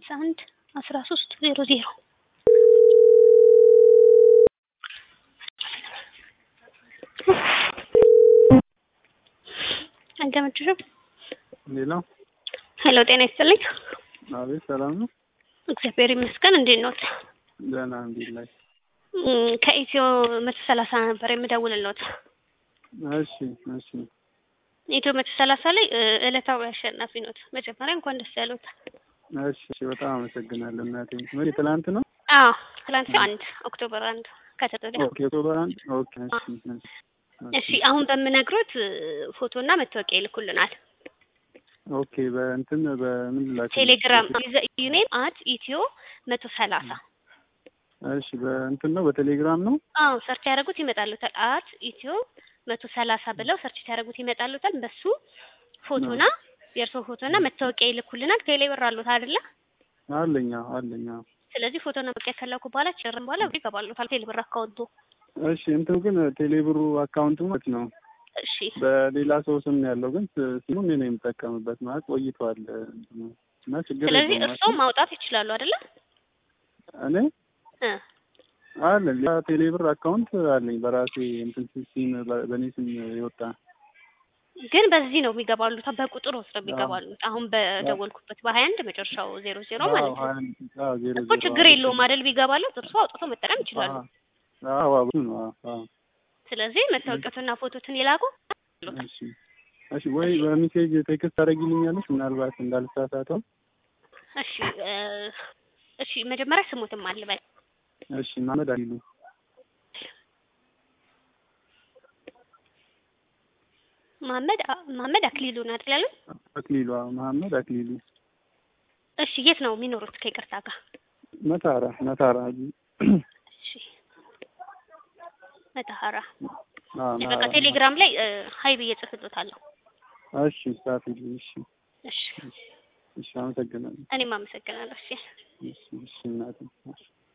ሀምሳ አንድ አስራ ሶስት ዜሮ ዜሮ አልገመችሽም? ሌላው ሄሎ ጤና ይስጥልኝ። አቤት፣ ሰላም ነው? እግዚአብሔር ይመስገን። እንዴት ኖት? ደህና አልሐምዱሊላህ። እም፣ ከኢትዮ መቶ ሰላሳ ነበር የምደውልልዎት። እሺ፣ እሺ፣ ኢትዮ መቶ ሰላሳ ላይ እ፣ ዕለታዊ አሸናፊ ኖት። መጀመሪያ እንኳን ደስ ያሉት። እሺ፣ እሺ። በጣም አመሰግናለሁ እናቴ። መቼ? ትላንት ነው? አዎ ትላንት አንድ ኦክቶበር አንድ ከተወዲያ ኦኬ፣ ኦክቶበር አንድ ኦኬ። እሺ፣ እሺ፣ እሺ አሁን በምነግሮት ፎቶና መታወቂያ ይልኩልናል። ኦኬ። በእንትን በምን ላክ? ቴሌግራም ዩኔም አት ኢትዮ መቶ ሰላሳ እሺ፣ በእንትን ነው በቴሌግራም ነው? አዎ ሰርች ያደረጉት ይመጣሉታል። አት ኢትዮ መቶ ሰላሳ ብለው ሰርች ያደረጉት ይመጣሉታል። በሱ ፎቶና የእርስዎ ፎቶና መታወቂያ ይልኩልናል። ቴሌብር አሉት አይደለ? አለኛ አለኛ። ስለዚህ ፎቶና መታወቂያ ከላኩ በኋላ ጭርን በኋላ ብር ይገባሉታል ቴሌብር አካውንቱ። እሺ፣ እንትኑ ግን ቴሌብሩ አካውንቱ ማለት ነው እሺ በሌላ ሰው ስም ነው ያለው፣ ግን ሲሙ እኔ ነው የምጠቀምበት ማለት ቆይቷል እንትኑ እና ችግር ስለዚህ የለውም እርስዎ ማውጣት ይችላሉ አይደለ? እኔ እ አለ ሌላ ቴሌብር አካውንት አለኝ በራሴ እንትን ሲም በእኔ ስም የወጣ ግን በዚህ ነው የሚገባሉት፣ በቁጥር ውስጥ ነው የሚገባሉት። አሁን በደወልኩበት በሀያ አንድ መጨረሻው ዜሮ ዜሮ ማለት ነው ዜሮ እኮ ችግር የለውም አይደል? ቢገባሉት እርስዎ አውጥቶ መጠቀም ይችላሉ። አዎ አዎ ነው አዎ ስለዚህ መታወቂያቱና ፎቶትን ይላኩ። እሺ እሺ ወይ በሜሴጅ ቴክስት ታደርጊልኛለሽ ምናልባት እንዳልሳሳተው እሺ እ እሺ መጀመሪያ ስሙትም አልበል እሺ ማመድ አሊሉ መሀመድ አ- መሀመድ አክሊሉ ነው አይደል ያሉት? አክሊሉ አዎ መሀመድ አክሊሉ እሺ የት ነው የሚኖሩት? ከይቅርታ ጋር መታራ መታራ እሺ መተሐራ አዎ እሺ በቃ ቴሌግራም ላይ እ ሀይ ብዬ ጽፍሎታለሁ። እሺ ጻፊልኝ እሺ እሺ እሺ አመሰግናለሁ እኔም አመሰግናለሁ። እሺ እሺ እሺ እናቴ እሺ